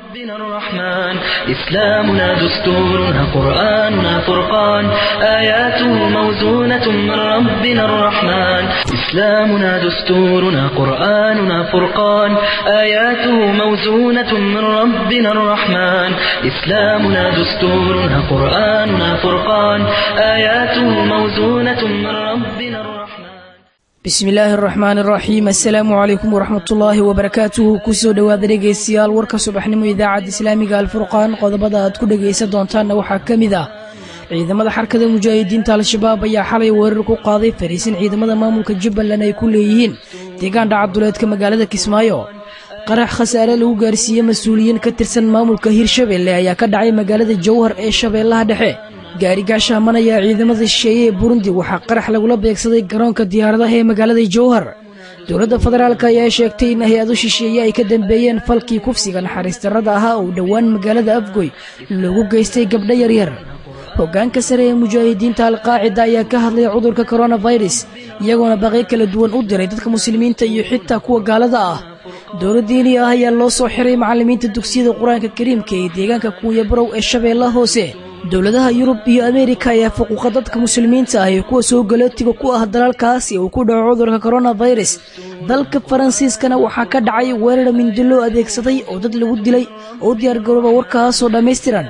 ربنا الرحمن إسلامنا دستورنا قرآننا فرقان آياته موزونة من ربنا الرحمن إسلامنا دستورنا قرآننا فرقان آياته موزونة من ربنا الرحمن إسلامنا دستورنا قرآننا فرقان آياته موزونة من ربنا الرحمن bismi illaahi araxmaan araxiim assalaamu calaykum waraxmatullaahi wabarakaatuhu kusoo dhowaada dhegaystayaal warka subaxnimo idaacadda islaamiga alfurqaan qodobada aad ku dhegaysan doontaanna waxaa ka mid ah ciidamada xarkada mujaahidiinta al-shabaab ayaa xalay weerar ku qaaday fariisin ciidamada maamulka jubbaland ay ku leeyihiin deegaan dhacaduleedka magaalada kismaayo qarax khasaare lagu gaarsiiyey mas-uuliyiin ka tirsan maamulka hirshabeelle ayaa ka dhacay magaalada jowhar ee shabeellaha dhexe gaari gaashaaman ayaa ciidamada shisheeye ee burundi waxaa qarax lagula beegsaday garoonka diyaaradaha ee magaalada jowhar dowladda federaalk ayaa sheegtay in hay-ado shisheeye ay ka dambeeyeen falkii kufsiga naxariis darrada ahaa oo dhowaan magaalada afgoy loogu geystay gabdho yaryar hoggaanka sare ee mujaahidiinta alqaacida ayaa ka hadlay cudurka koronafirus iyagoona baqyo kala duwan u diray dadka muslimiinta iyo xitaa kuwa gaalada ah dowla diini ah ayaa loo soo xiray macallimiinta dugsiyada qur-aanka kariimka ee deegaanka kuuyabarow ee shabeellaha hoose dowladaha yurub iyo ameerika ayaa fuquuqa dadka muslimiinta ah ee kuwa soo galootiga ku ah dalalkaas uu ku dhaco cudurka koronafirus dalka faransiiskana waxaa ka dhacay weerar mindi loo adeegsaday oo dad lagu dilay oo u diyaargarooba warkaasoo dhammaystiran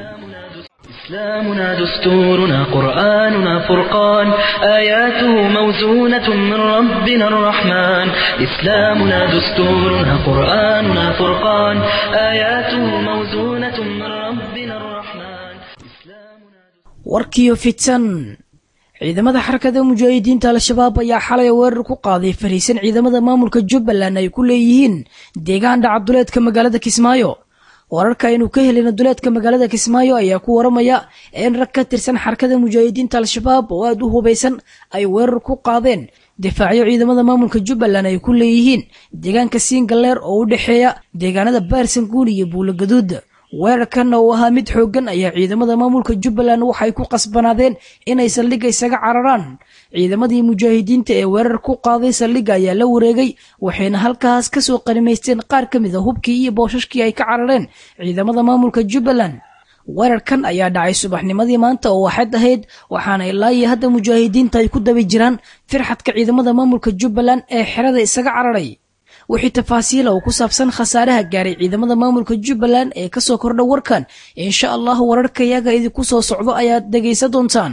إسلامنا دستورنا قرآننا فرقان آياته موزونة من ربنا الرحمن إسلامنا دستورنا قرآننا فرقان آياته موزونة من ربنا الرحمن إسلامنا warkiyo fitan ciidamada xarakada mujaahidiinta al-shabaab ayaa xalay weerar ku qaaday fariisan ciidamada maamulka jubbaland ay ku leeyihiin deegaan dhacaduleedka magaalada kismaayo wararka aynu ka helina duleedka magaalada kismaayo ayaa ku waramaya in rag ka tirsan xarakada mujaahidiinta al-shabaab oo aada u hubaysan ay weerar ku qaadeen difaacyo ciidamada maamulka jubbaland ay ku leeyihiin deegaanka siingaleer oo u dhexeeya deegaanada baarsanguuni iyo buulogaduud weerarkan oo ahaa mid xooggan ayaa ciidamada maamulka jubbaland waxay ku qasbanaadeen inay saldhigga isaga cararaan ciidamadii mujaahidiinta ee weerar ku qaaday saldhigga ayaa la wareegay waxayna halkaas ka soo qanimaysteen qaar ka mid a hubkii iyo boosashkii ay ka carareen ciidamada maamulka jubbaland weerarkan ayaa dhacay subaxnimadii maanta oo waxayd ahayd waxaana ilaa iyo hadda mujaahidiinta ay ku dabi jiraan firxadka ciidamada maamulka jubbaland ee xerada isaga cararay wixii tafaasiila oo ku saabsan khasaaraha gaaray ciidamada maamulka jubbaland ee kasoo kordha warkan insha allah wararka iyaga idinku soo socdo ayaad dhegaysan doontaan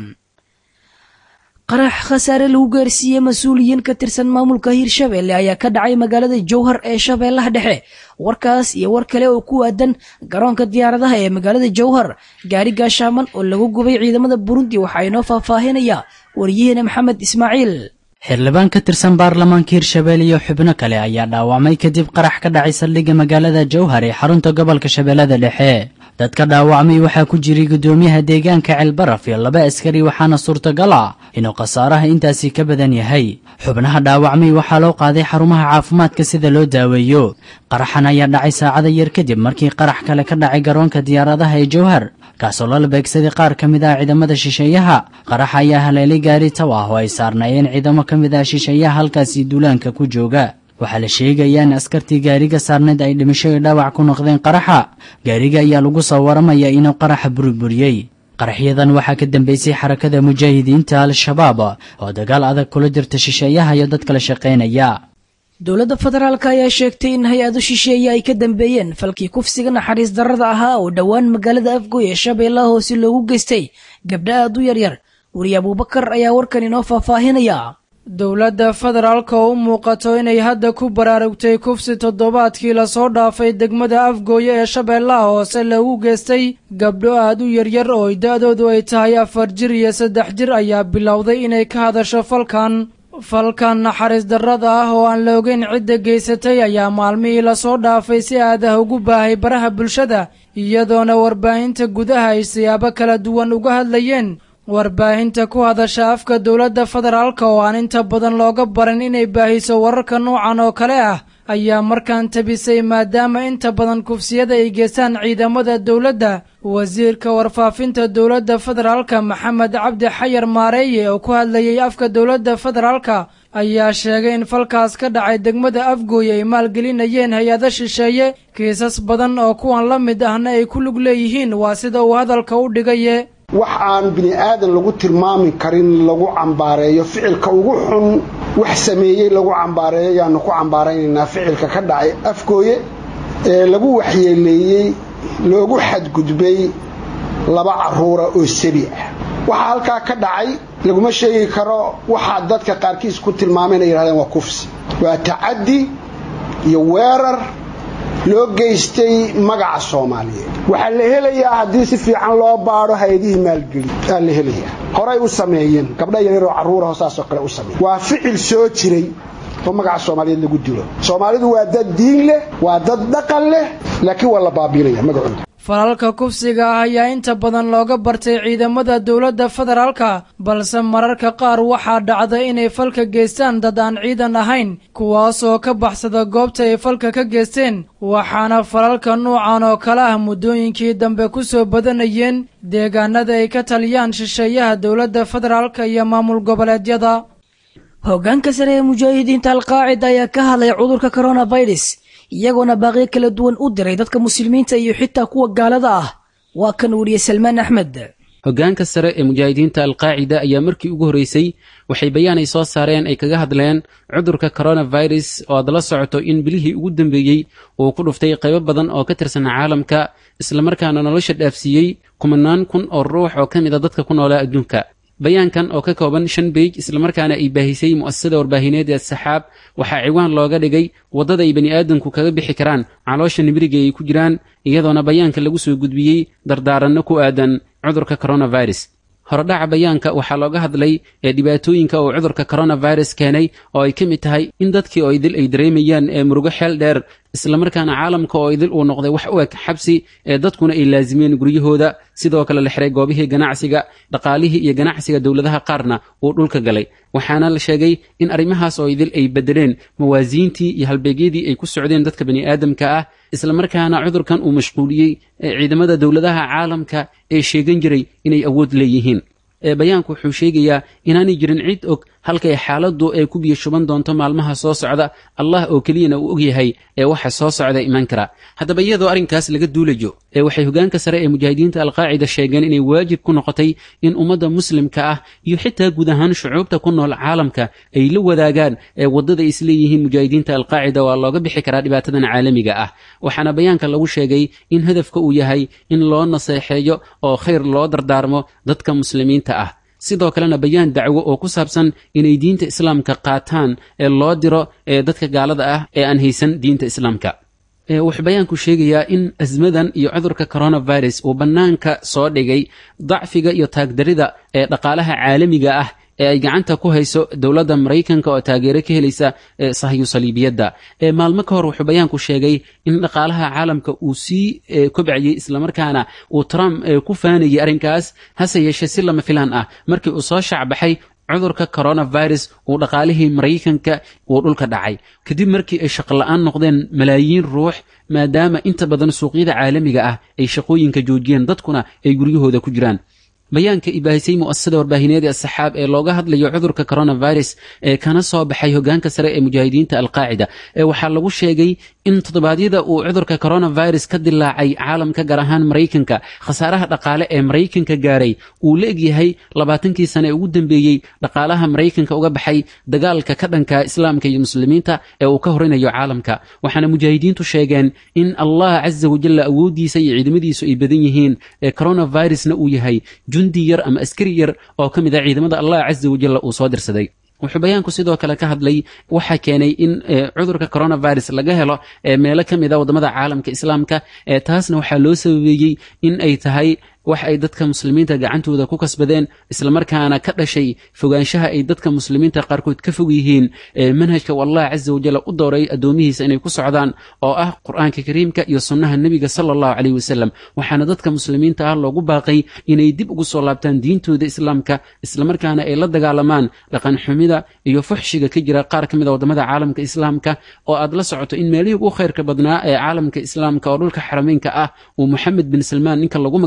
qarax khasaare lagu gaarsiiyey mas-uuliyiin ka tirsan maamulka hirshabeelle ayaa ka dhacay magaalada jowhar ee shabeellaha dhexe warkaas iyo war kale oo ku aadan garoonka diyaaradaha ee magaalada jowhar gaari gaashaaman oo lagu gubay ciidamada burundi waxaa inoo faahfaahinaya waryaheena maxamed ismaaciil xildhibaan ka tirsan baarlamaanka hirshabelle iyo xubno kale ayaa dhaawacmay kadib qarax ka dhacay saldhigga magaalada jowhar ee xarunta gobolka shabeellada dhexe dadka dhaawacmay waxaa ku jiray guddoomiyaha deegaanka ceelbaraf iyo laba askari waxaana suurtagal ah inuu khasaaraha intaasi ka badan yahay xubnaha dhaawacmay waxaa loo qaaday xarumaha caafimaadka sida loo daaweeyo qaraxan ayaa dhacay saacada yar kadib markii qarax kale ka dhacay garoonka diyaaradaha ee jowhar kaasoo lala beegsaday qaar ka mid ah ciidamada shisheeyaha qarax ayaa haleelay gaari taw ah oo ay saarnaayeen ciidamo ka mid ah shisheeyaha halkaasi duulaanka ku jooga waxaa la sheegayaa in askartii gaariga saarneed ay dhimasho iyo dhaawac ku noqdeen qaraxa gaariga ayaa lagu soo waramayaa inuu qaraxa burburiyey qaraxyadan waxaa ka dambeysay xarakada mujaahidiinta al-shabaab oo dagaal adag kula jirta shisheeyaha iyo dad kala shaqaynaya dowladda federaalk ayaa sheegtay in hay-ado shisheeye ay ka dambeeyeen falkii kufsiga naxariis darrada ahaa oo dhowaan magaalada afgoy ee shabeellaha hoose loogu geystay gabdha aad u yaryar weriye abuubakar ayaa warkan inoo faahfaahinaya dowladda federaalka oo u muuqato inay hadda ku baraarugtay kufsi toddobaadkii lasoo dhaafay degmada afgooye ee shabeellaha hoose lagu geystay gabdho aad u yaryar oo da-doodu ay tahay afar jir iyo saddex jir ayaa bilowday inay ka hadasho falkan falkan naxariis darrada ah oo aan la ogeyn cidda geysatay ayaa maalmihii lasoo dhaafay si aadah ugu baahay baraha bulshada iyadoona warbaahinta gudaha ay siyaabo kala duwan uga hadlayeen warbaahinta ku hadasha afka dowladda federaalka oo aan inta badan looga baran inay baahiso wararka noocan oo kale ah ayaa markaan tabisay maadaama inta badan kufsiyada ay geestaan ciidamada dowladda wasiirka warfaafinta dowladda federaalka maxamed cabdi xayar maareeye oo ku hadlayay afka dowladda federaalka ayaa sheegay in falkaas ka dhacay degmada afgooy ay maalgelinayeen hay-ado shisheeye kiisas badan oo kuwan la mid ahna ay ku lug leeyihiin waa sida uu hadalka u dhigaye wax aan bini aadan lagu tilmaami karin lagu cambaareeyo ficilka ugu xun wax sameeyey lagu cambaareeyo ayaanu ku cambaaraynaynaa ficilka ka dhacay afgooye ee lagu waxyeeleeyey loogu xadgudbay laba carruura oo sabi ah waxaa halkaa ka dhacay laguma sheegi karo waxaa dadka qaarkiis ku tilmaameen ay yidhahdeen waa kufsi waa tacaddi iyo weerar loo geystay magaca soomaaliyeed waxaa la helayaa haddii si fiican loo baadho hay-adihii maalgeli aa la helayaa horay u sameeyeen gabdha yaryaroo carruuraho saasoo kale u sameeyen waa ficil soo jiray oo magaca soomaaliyeed lagu dilo soomaalidu waa dad diin leh waa dad dhaqan leh laakiin waa la baabiinaya magacooda falalka kufsiga ah ayaa inta badan looga bartay ciidamada dowladda federaalka balse mararka qaar waxaa dhacda inay falka geystaan dad aan ciidan ahayn kuwaasoo ka baxsada goobta ay falka ka geysteen waxaana falalka nuucan oo kale ah muddooyinkii dambe ku soo badanayeen deegaanada ay ka taliyaan shisheeyaha dowladda federaalka iyo maamul goboleedyada hoggaanka sare ee mujaahidiinta alqaacida ayaa ka hadlay cudurka coronavirus iyagoona baaqiyo kala duwan u diray dadka muslimiinta iyo xitaa kuwa gaalada ah waa kan weriye salmaan axmed hoggaanka sare ee mujaahidiinta alqaacida ayaa markii ugu horreysay waxay bayaan ay soo saareen ay kaga hadleen cudurka coronavirus oo aad la socoto in bilihii ugu dambeeyey uu ku dhuftay qaybo badan oo ka tirsan caalamka islamarkaana nolosha dhaafsiiyey kumanaan kun oo ruux oo ka mid a dadka ku noolaa adduunka bayaankan oo ka kooban shan beej islamarkaana ay baahisay mu'asasada warbaahineed ee saxaab waxaa ciwaan looga dhigay waddada ay bani aadamku kaga bixi karaan caloosha nibiriga ay ku jiraan iyadoona bayaanka lagu soo gudbiyey dardaaranno ku aadan cudurka coronavirus horodhaca bayaanka waxaa looga hadlay ee dhibaatooyinka uu cudurka coronavirus keenay oo ay ka mid tahay in dadkii oo idil ay dareemayaan ee murugo xeel dheer islamarkaana caalamka oo idil uu noqday wax u eg xabsi ee dadkuna ay laasimeen guryahooda sidoo kale la xiray goobihii ganacsiga dhaqaalihii iyo ganacsiga dowladaha qaarna uu dhulka galay waxaana la sheegay in arrimahaas oo idil ay bedeleen mawaasiintii iyo halbeegyadii ay ku socdeen dadka bani aadamka ah islamarkaana cudurkan uu mashquuliyey ciidamada dowladaha caalamka ee sheegan jiray inay awood leeyihiin bayaanku wuxuu sheegayaa inaanay jirin cid og halkay xaaladdu ay ku biyo shuban doonto maalmaha soo socda allah oo keliyana uu ogyahay ee waxa soo socda iman kara haddaba iyadoo arrinkaas laga duulayo ee waxay hogaanka sare ee mujaahidiinta alqaacida sheegeen inay waajib ku noqotay in ummadda muslimka ah iyo xitaa guud ahaan shucuubta ku nool caalamka ay la wadaagaan ee waddada ay isleeyihiin mujaahidiinta alqaacida waa looga bixi karaa dhibaatadan caalamiga ah waxaana bayaanka lagu sheegay in hadafka uu yahay in loo naseexeeyo oo khayr loo dardaarmo dadka muslimiinta ah sidoo kalena bayaan dacwo oo ku saabsan inay diinta islaamka qaataan ee loo diro ee dadka gaalada ah ee aan haysan diinta islaamka wuxuu bayaanku sheegayaa in asmadan iyo cudurka coronavirus uu bannaanka soo dhigay dacfiga iyo taagdarida ee dhaqaalaha caalamiga ah ee ay gacanta ku hayso dowladda maraykanka oo taageero ka helaysa sahyu saliibiyadda maalmo ka hor wuxuu bayaanku sheegay in dhaqaalaha caalamka uu sii kobcayey islamarkaana uu trump ku faanayay arrinkaas hase yeeshee si lama filaan ah markii uu soo shaacbaxay cudurka coronavirus uu dhaqaalihii maraykanka uu dhulka dhacay kadib markii ay shaqola-aan noqdeen malaayiin ruux maadaama inta badan suuqyada caalamiga ah ay shaqooyinka joojiyeen dadkuna ay guryahooda ku jiraan bayaanka ibaahisay mu'asasada warbaahineed ee saxaab ee looga hadlayo cudurka coronavirus ee kana soo baxay hogaanka sare ee mujaahidiinta alqaacida ee waxaa lagu sheegay in toddobaadyada uu cudurka coronavirus ka dilaacay caalamka gaar ahaan maraykanka khasaaraha dhaqaale ee maraykanka gaaray uu la egyahay labaatankii sane ee ugu dambeeyey dhaqaalaha maraykanka uga baxay dagaalka ka dhanka islaamka iyo muslimiinta ee uu ka horinayo caalamka waxaana mujaahidiintu sheegeen in allah casa wajalla awooddiisa iyo ciidamadiisu ay badan yihiin ee coronavirusna uu yahay jundi yar ama askari yar oo ka mid ah ciidamada allah casa wajalla uu soo dirsaday wuxuu bayaanku sidoo kale ka hadlay waxaa keenay in cudurka coronavirus laga helo meelo ka mid a waddamada caalamka islaamka taasna waxaa loo sababeeyey in ay tahay wax ay dadka muslimiinta gacantooda ku kasbadeen islamarkaana ka dhashay fogaanshaha ay dadka muslimiinta qaarkood ka fog yihiin manhajka wallah casa wajalla u dooray addoomihiisa inay ku socdaan oo ah qur-aanka kariimka iyo sunnaha nebiga sala allahu caleyh wasalam waxaana dadka muslimiinta ah loogu baaqay inay dib ugu soo laabtaan diintooda islaamka islamarkaana ay la dagaalamaan dhaqanxumida iyo fuxshiga ka jira qaar ka mid a waddamada caalamka islaamka oo aad la socoto in meelihii ugu khayrka badnaa ee caalamka islaamka oo dhulka xarameynka ah uu moxamed bin salmaan ninka lagu magacaabo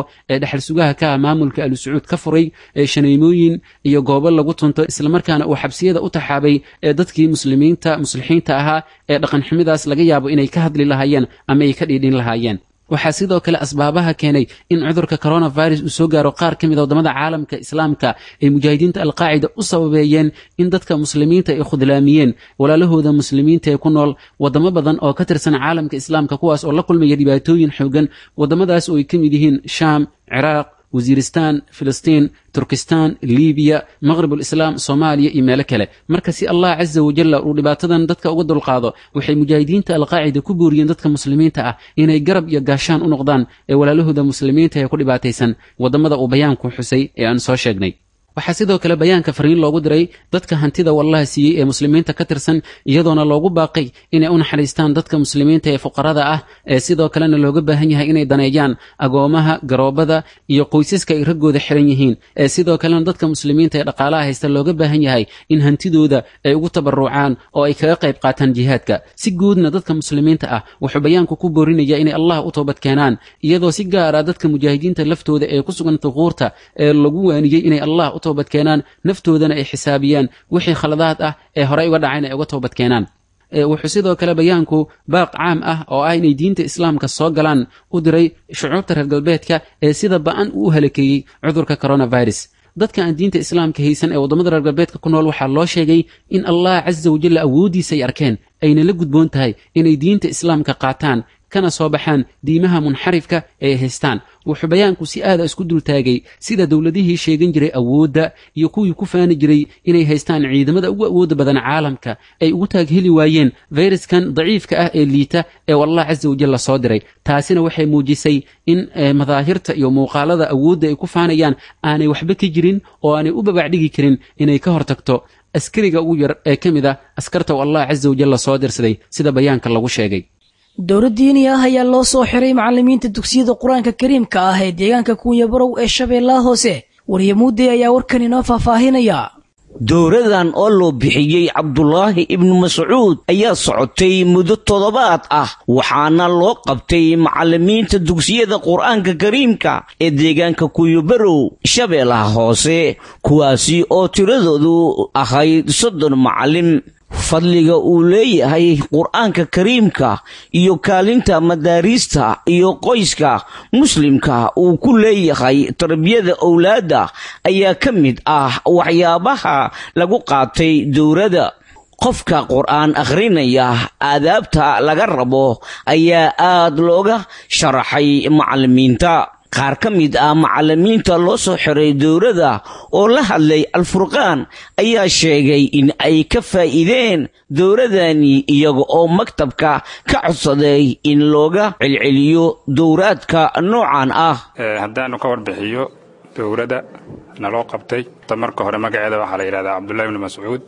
ee dhexal sugaha ka ah maamulka alu sacuud ka furay ee shaneymooyin iyo goobo lagu tunto islamarkaana uu xabsiyada u taxaabay ee dadkii muslimiinta muslixiinta ahaa ee dhaqanxumidaas laga yaabo inay ka hadli lahaayeen ama ay ka dhiidhin lahaayeen waxaa sidoo kale asbaabaha keenay in cudurka coronavirus uu soo gaaro qaar ka mid a waddamada caalamka islaamka ay mujaahidiinta alqaacida u sababeeyeen in dadka muslimiinta ay khudlaamiyeen walaalahooda muslimiinta ee ku nool waddamo badan oo ka tirsan caalamka islaamka kuwaas oo la kulmaya dhibaatooyin xoogan waddamadaas oo ay ka mid yihiin shaam ciraaq wasiiristan filistiin turkistan libiya maqribulislaam soomaaliya iyo meelo kale marka si allah casa wajalla uu dhibaatadan dadka uga dulqaado waxay mujaahidiinta alqaacida ku booriyeen dadka muslimiinta ah inay garab iyo gaashaan u noqdaan ee walaalahooda muslimiinta ee ku dhibaataysan waddamada uu bayaanku xusay ee aan soo sheegnay waxaa sidoo kale bayaanka fariin loogu diray dadka hantida wallaha siiyey ee muslimiinta ka tirsan iyadoona loogu baaqay inay u naxariistaan dadka muslimiinta ee fuqarada ah ee sidoo kalena looga baahan yahay inay daneeyaan agoomaha garoobada iyo qoysaska ay raggooda xiran yihiin ee sidoo kalena dadka muslimiinta ee dhaqaalaha haysta looga baahan yahay in hantidooda ay ugu tabarucaan oo ay kaga qayb qaataan jihaadka si guudna dadka muslimiinta ah wuxuu bayaanku ku boorinaya inay allah u toobad keenaan iyadoo si gaara dadka mujaahidiinta laftooda ee ku sugan duquurta ee lagu waaniyey inay allah u toobadkeenaan naftoodana ay xisaabiyaan wixii khaladaad ah ee horey uga dhacayn ay uga toobadkeenaan wuxuu sidoo kale bayaanku baaq caam ah oo ah inay diinta islaamka soo galaan u diray shucuubta reer galbeedka ee sida ba-an uu u halakeeyey cudurka coronavirus dadka aan diinta islaamka haysan ee waddamada reer galbeedka ku nool waxaa loo sheegay in allah casa wajalla awooddiisa ay arkeen ayna la gudboon tahay inay diinta islaamka qaataan kana soo baxaan diimaha munxarifka ee haystaan wuxuu bayaanku si aada isku dultaagay sida dowladihii sheegan jiray awoodda iyo kuwii ku faani jiray inay haystaan ciidamada ugu awoodda badan caalamka ay ugu taag heli waayeen fayraskan daciifka ah ee liita ee wallah casa wajalla soo diray taasina waxay muujisay in madaahirta iyo muuqaalada awoodda ay ku faanayaan aanay waxba ka jirin oo aanay u babacdhigi karin inay ka hortagto askariga ugu yar ee ka mid ah askarta u allah casa wajalla soo dirsaday sida bayaanka lagu sheegay dowlad diini ah ayaa loo soo xiray macallimiinta dugsiyada qur-aanka kariimka ah ee deegaanka kuunyabarow ee shabeellaha hoose waryamuudey ayaa warkan inoo faahfaahinaya dowradan oo loo bixiyey cabdulaahi ibnu mascuud ayaa socotay muddo toddobaad ah waxaana loo qabtay macallimiinta dugsiyada qur-aanka kariimka ee deegaanka kuyubarow shabeellaha hoose kuwaasi oo tiradoodu ahayd soddon macallin fadliga uu leeyahay qur-aanka kariimka iyo kaalinta madaariista iyo qoyska muslimka uu ku leeyahay tarbiyada owlaadda ayaa ka mid ah waxyaabaha lagu qaatay dowladda qofka qur-aan akhrinaya aadaabta laga rabo ayaa aad looga sharaxay macallimiinta qaar ka mid ah macallimiinta loo soo xiray dowladda oo la hadlay alfurqaan ayaa sheegay in ay ka faa'iideen dowladani iyaga oo maktabka ka codsaday in looga celceliyo dowraadka noocan ah haddaanu ka warbixiyo dowladda naloo qabtay marka hore magaceeda waxaa la yidhahdaa cabdullahi ibnu mascuud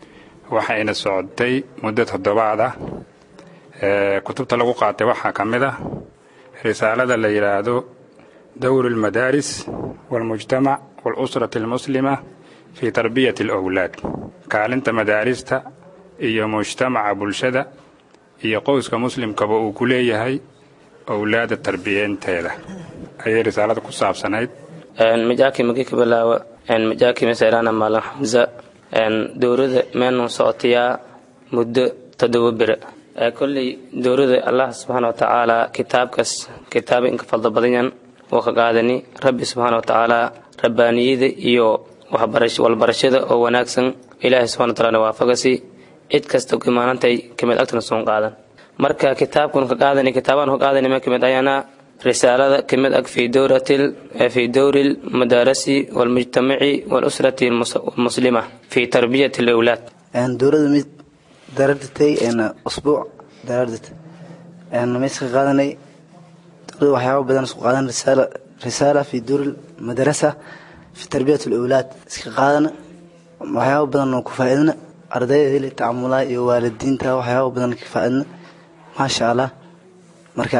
waxayna socotay muddo toddobaad ah kutubta lagu qaatay waxaa ka mid ah risaalada la yidhaahdo dowr almadaaris walmujtamac walusrati almuslima fii tarbiyati alowlaad kaalinta madaarista iyo mujtamaca bulshada iyo qowska muslimkaba uu ku leeyahay owlaada tarbiyeynteeda ayay risaalada ku saabsanayd majaaki magi ka bilaawa majaaki masayrana maalin xamsa dowrada meenun socotayaa muddo toddoba bere kolley dowrada allah subxaana wa tacaala kitaabkaas kitaaba inka fadlo badanyan oo ka qaadani rabbi subxaana wa tacaala rabbaaniyada iyo walbarashada oo wanaagsan ilaahay subxana wa taala waafagasi cid kasta imaanantay kamid agtana soon qaadan marka kitaabkan ka qaadani kitaabaan ka qaadani ma kamid ayana risaalada kamid ag fi dowratil fi dowri lmadaarasi walmujtamaci walusrati almuslima fi tarbiyati alawlaad dowrada mid darardatay usbuuc darardatay mayska qaadanay dowlada waxyaaba badan isku qaadan risaala risaala fi dowri madarasa fi tarbiyat alawlaad iska qaadana waxyaaba badan oo ku faa'iidana ardayda heli tacamulaha iyo waalidiinta waxyaaba badan ka faa'iidna maasha allah marka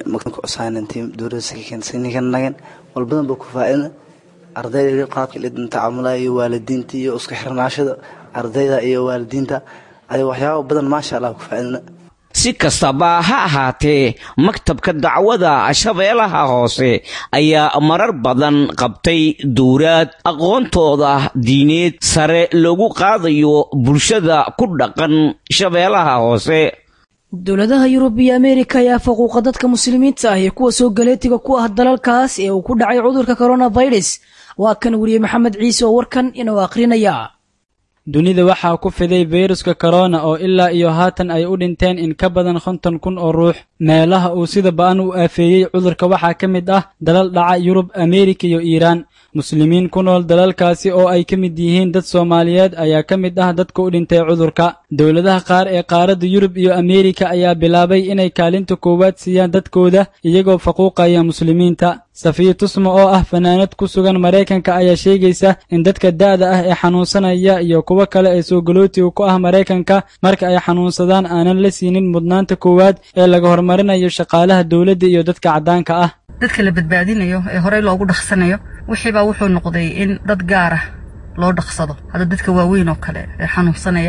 dowladasininkanagan walbadan ba ku faa'iidna ardayda qaabka lidin tacamulaha iyo waalidiinta iyo isku xirnaashada ardayda iyo waalidiinta ay waxyaaba badan maasha allah ku faa'iidna si kastaba ha ahaatee maktabka dacwada shabeellaha hoose ayaa marar badan qabtay dowraad aqoontooda diineed sare loogu qaadayo bulshada ku dhaqan shabeellaha hoose dowladaha yurub iyo ameerika ayaa faquuqa dadka muslimiinta ah iyo kuwa soo galeetiga ku ah dalalkaas ee uu ku dhacay cudurka coronavirus waa kan weriye maxamed ciise oo warkan inuu akhrinaya dunida waxaa ku fiday fayruska korona oo ilaa iyo haatan ay u dhinteen in ka badan konton kun oo ruux meelaha uu sida ba'an u aafeeyey cudurka waxaa ka mid ah dalal dhaca yurub ameerika iyo iiraan muslimiin ku nool dalalkaasi oo ay ka mid yihiin dad soomaaliyeed ayaa ka mid ah dadka u dhintay cudurka dowladaha qaar ee qaaradda yurub iyo ameerika ayaa bilaabay inay kaalinta koowaad siiyaan dadkooda iyagoo faquuqaya muslimiinta safiya tusma oo ah fanaanad ku sugan maraykanka ayaa sheegaysa in dadka da'da ah ee xanuunsanaya iyo kuwo kale ee soogolootiga ku ah maraykanka marka ay xanuunsadaan aanan la siinin mudnaanta koowaad ee laga horumarinayo shaqaalaha dowladda iyo dadka caddaanka ah dadka la badbaadinayo ee horey loogu dhaqsanayo wixiibaa wuxuu noqday in dad gaara loo dhaqsado hadda dadka waaweyn oo kale ee xanuunsanaya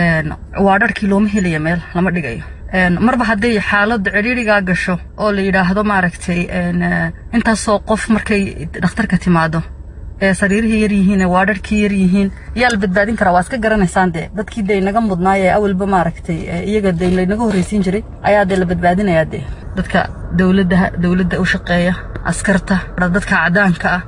waa dharkii looma helaya meel lama dhigayo marba hadday xaaladda cidhiidrigaa gasho oo la yidhaahdo maaragtay intaasoo qof markay dhakhtarka timaado ee sariirihii yar yihiin waa dharkii yar yihiin yaa la badbaadin karaa waa iska garanaysaan dee dadkii dee naga mudnaay ee awalba maaragtay iyaga dee laynaga horreysiin jiray ayaa dee la badbaadinayaa dee dadka dowladda dowladda u shaqeeya askarta dadka caddaanka ah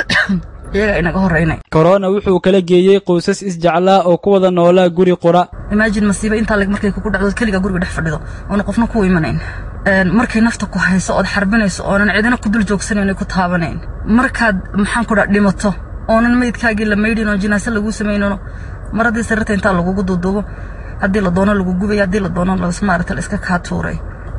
iyaga inaga horreynay korona wuxuu kala geeyey qoysas isjeclaa oo ku wada noolaa guri qura imaajin masiiba intaa leg markay kugu dhacdo keliga guriga dhex fadhido oona qofna ku imanayn markay nafta ku hayso ood xarbinayso oonan cidina ku dul joogsanayn ku taabanayn markaad maxaan ku dhaa dhimato oonan meydkaagii la maydhin oo jinaase laguu samaynin maradii sariirta intaa lagugu duuduubo haddii la doono lagu gubay haddii la doono maarata la iska kaa tuuray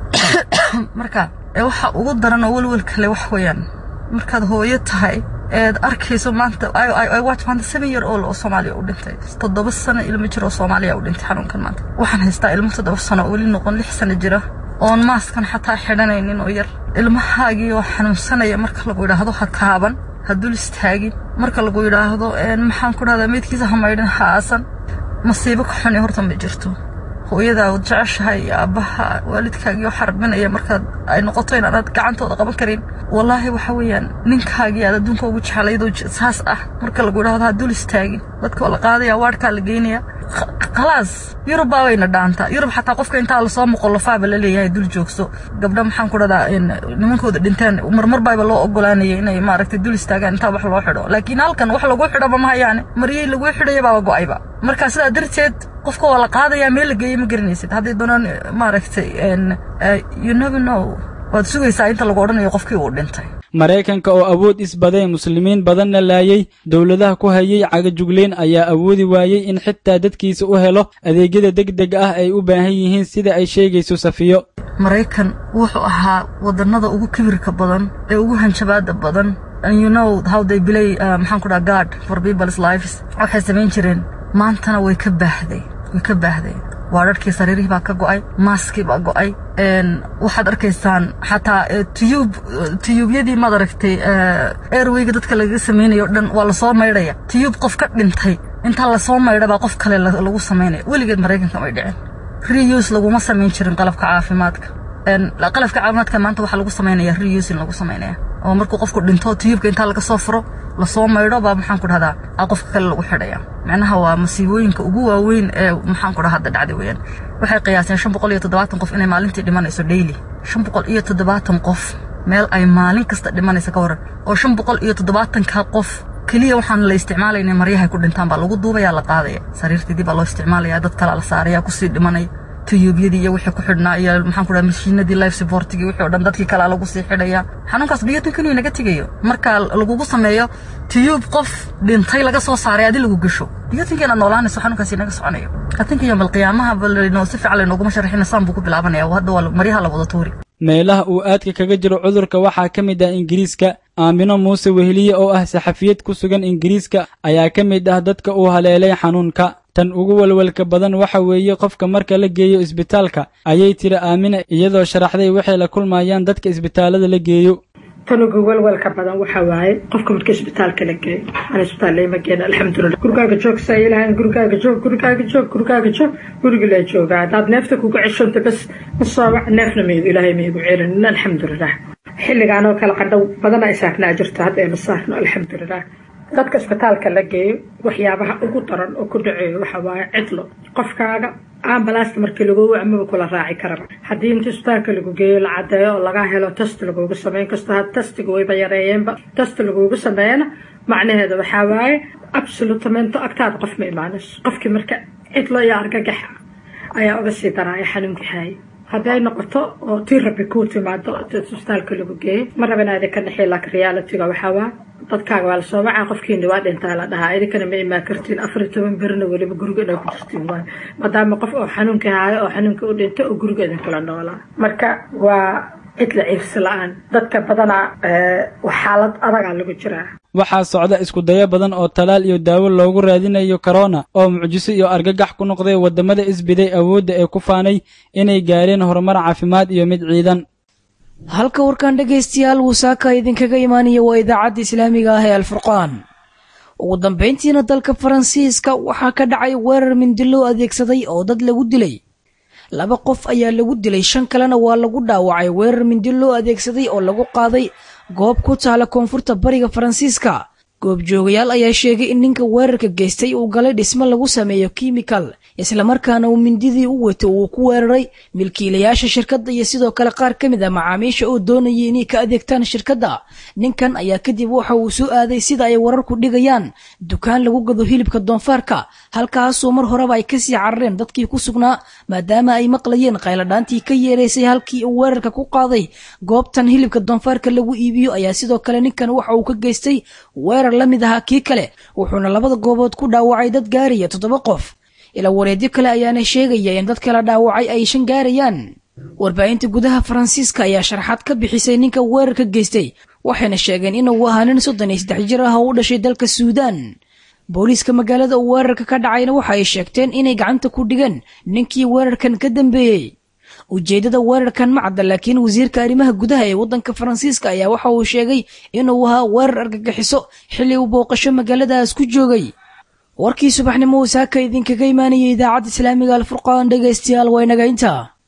marka waxa ugu daran oo welwel kale wax weeyaan markaad hooyo tahay eed arkayso maanta watch maanta seven year old oo soomaaliya u dhintay toddoba sano ilmo jir oo soomaaliya u dhintay xanuunkan maanta waxaan haystaa ilmo toddoba sano oo weli noqon lix sano jira oon maaskan xataa xidhanaynin oo yar ilmahaagii oo xanuunsanaya marka lagu yidhaahdo ha taaban ha dul istaagin marka lagu yidhaahdo maxaan ku dhahdaa meydkiisa ha maydhin ha aasan masiibo ka xuni horta ma jirto hooyadaa wad jeceshahay iyo aabbaha waalidkaagii oo xarbinaya markaad ay noqoto inaanad gacantooda qaban karin wallaahi waxa weeyaan ninkaagii aad adduunka ugu jeclaydoo saas ah marka lagu yidhaahdo ha dul istaagin dadka waa la qaadaya waadhkaa la geynaya khalaas yurub baa wayna dhaantaa yurub xataa qofka intaa lasoo muqolofaaba la leeyahay dul joogso gabdha maxaan ku dhahdaa nimankooda dhinteen marmar baaba loo ogolaanaya inay maaragtay dul istaagaan intaa wax loo xidho laakiin halkan wax lagu xidhoba ma hayaane maryey lagu xidhaya baaba go'ayba marka sidaa darteed qofka waa la qaadayaa meel la geeyey ma garanaysid hadday doonaan maaragtay you never know waad sugaysaa inta lagu odhanayo qofkii uu dhintay maraykanka oo awood isbaday muslimiin badanna laayay dowladaha ku hayay cagajugleen ayaa awoodi waayey in xitaa dadkiisa u helo adeegyada degdeg ah ay u baahan yihiin sida ay sheegayso safiyo maraykan wuxuu ahaa wadannada ugu kibirka badan ee ugu hanjabaada badan and you know how they play uh, maxaan ku dhaha guard for people's lives waxay samayn jireen maantana way ka baahday way ka baahday waa dharkii sariirihii baa ka go'ay maaskii baa go'ay waxaad arkaysaan xataa tiyuub tiyuubyadii maad aragtay airwayga dadka lagaga samaynayo dhan waa lasoo maydhaya tiyuub qof ka dhintay intaa lasoo maydha baa qof kale lagu samaynaya weligeed maraykanka may dhicin reuse laguma samayn jirin qalabka caafimaadka qalabka caafimaadka maanta waxaa lagu samaynaya reuse in lagu samaynaya oo markuu qofku dhinto tiyuubka intaa laga soo furo lasoo maydho baa maxaan ku dhahdaa a qofka kale lagu xidhaya macnaha waa masiibooyinka ugu waaweyn ee maxaan ku dhaha hadda dhacday weeyaan waxay qiyaaseen shan boqol iyo toddobaatan qof inay maalintii dhimanayso daily shan boqol iyo toddobaatan qof meel ay maalin kasta dhimanaysa ka waran oo shan boqol iyo toddobaatanka qof keliya waxaan la isticmaalayna maryahay ku dhintaan baa lagu duubaya la qaadaya sariirtii dib baa loo isticmaalaya dad kale la saaraya kusii dhimanaya tiyuubyadii iyo wixii ku xidhnaa iyo maxaan ku dhaha mashiinadii life supportigii wixii oo dhan dadkii kale lagu sii xidhaya xanuunkaas biyotinkan inuu naga tegayo marka lagugu sameeyo tiyuub qof dhintay laga soo saaray adi lagu gasho biyotinka inaad noolaanayso xanuunkaas inaga soconayo atinka iyo malqiyaamaha balanoo si fiican laynooguma sharxin saan buu ku bilaabanaya hadda waa maryaha la wada tuuri meelaha uu aadka kaga jiro cudurka waxaa ka mid ah ingiriiska aamino muuse weheliye oo ah saxafiyad ku sugan ingiriiska ayaa ka mid ah dadka uu haleelay xanuunka tan ugu walwalka badan waxa weeye qofka marka la geeyo isbitaalka ayay tiri aamina iyadoo sharaxday waxay la kulmayaan dadka isbitaallada la geeyo tan ugu walwalka badan waxa waaye qofka markii isbitaalka la geeyo aan isbitaal lama geena alxamdulilah gurigaaga joog saa ilahan gurigaaga joog gurigaaga joog gurigaaga joog guriga la joogaa haddaad neefta kuga ceshonto bas masoobac neefna maygu ilaahay maygu celin alxamdulilah xilligaan oo kale qandhow badana ay saarnaa jirto hadda ayna saarno alxamdulilah dadka isbitaalka la geeyo waxyaabaha ugu daran oo ku dhaceeyo waxa waaye cidlo qofkaaga ambalaasta markii lagu amaba kula raaci karaba haddii inta isbitaalka lagu geeyo la cadeeyo oo laga helo test lagugu sameyn kasta ha testiga wayba yareeyeenba test lagugu sameeyana macnaheeda waxaa waaye absolutamento agtaada qof ma imaanayso qofkii marka cidlo iyo argagax ayaa uga sii daraaya xanuunkii haaya haddii ay noqoto oo tii rabbi kuu timaado isbitaalka lagu geeyo ma raba inaad ka naxiy laakiin realitiga waxaa waa dadkaaga waa lasoo wacaa qofkiina waa dhintaa la dhahaa idinkana ma imaan kartiin afar iyo toban berina weliba guriga inaa ku jirtiin waayo maadaama qof oo xanuunka haayo oo xanuunka u dhintay oo guriga idinkala noolaa marka waa cidla ciifsi la-aan dadka badanaa xaalad adagaa lagu jiraa waxaa socda iskudayo badan oo talaal iyo daawo loogu raadinayo korona oo mucjiso iyo argagax ku noqday waddamada isbiday awoodda ee ku faanay inay gaareen horumar caafimaad iyo mid ciidan halka warkan dhegaystayaal wusaaka idinkaga imaanaya waa idaacadda islaamiga ah ee alfurqaan ugu dambayntiina dalka faransiiska waxaa ka dhacay weerar mindiloo adeegsaday oo dad lagu dilay laba qof ayaa lagu dilay shan kalena waa lagu dhaawacay weerar mindiloo adeegsaday oo lagu qaaday goob ku taala koonfurta bariga faransiiska goobjoogayaal ayaa sheegay in ninka weerarka geystay uu galay dhismo lagu sameeyo kimikal islamarkaana uu mindidii u wato uu ku weeraray milkiilayaasha shirkadda iyo sidoo kale qaar ka mid a macaamiisha oo doonayay inay ka adeegtaan shirkadda ninkan ayaa kadib waxa uu soo aaday sida ay wararku dhigayaan dukaan lagu gado hilibka doonfaarka halkaasoo mar horeba ay kasii carareen dadkii ku sugnaa maadaama ay maqlayeen qayladhaantii ka yeeraysay halkii uu weerarka ku qaaday goobtan hilibka doonfaarka lagu iibiyo ayaa sidoo kale ninkan waxa uu ka geystay weerar la mid ahaa kii kale wuxuuna labada goobood ku dhaawacay dad gaaraya toddoba qof ilaa wareedyo kale ayaana sheegaya in dad kala dhaawacay ay shan gaarayaan warbaahinta gudaha faransiiska ayaa sharaxaad ka bixisay ninka weerarka geystay waxayna sheegeen inuu ahaa nin soddon iyo saddex jir ah oo u dhashay dalka suudaan booliiska magaalada uu weerarka ka dhacayna waxa ay sheegteen inay gacanta ku dhigeen ninkii weerarkan ka dambeeyey ujeeddada weerarkan ma cadda laakiin wasiirka arrimaha gudaha ee waddanka faransiiska ayaa waxa uu sheegay inuu ahaa weerar argagixiso xilli uu booqasho magaaladaas ku joogay warkii subaxnimo wasaaka idinkaga imaanayay idaacadda islaamiga alfurqaan dhegaystayaal waa inaga intaa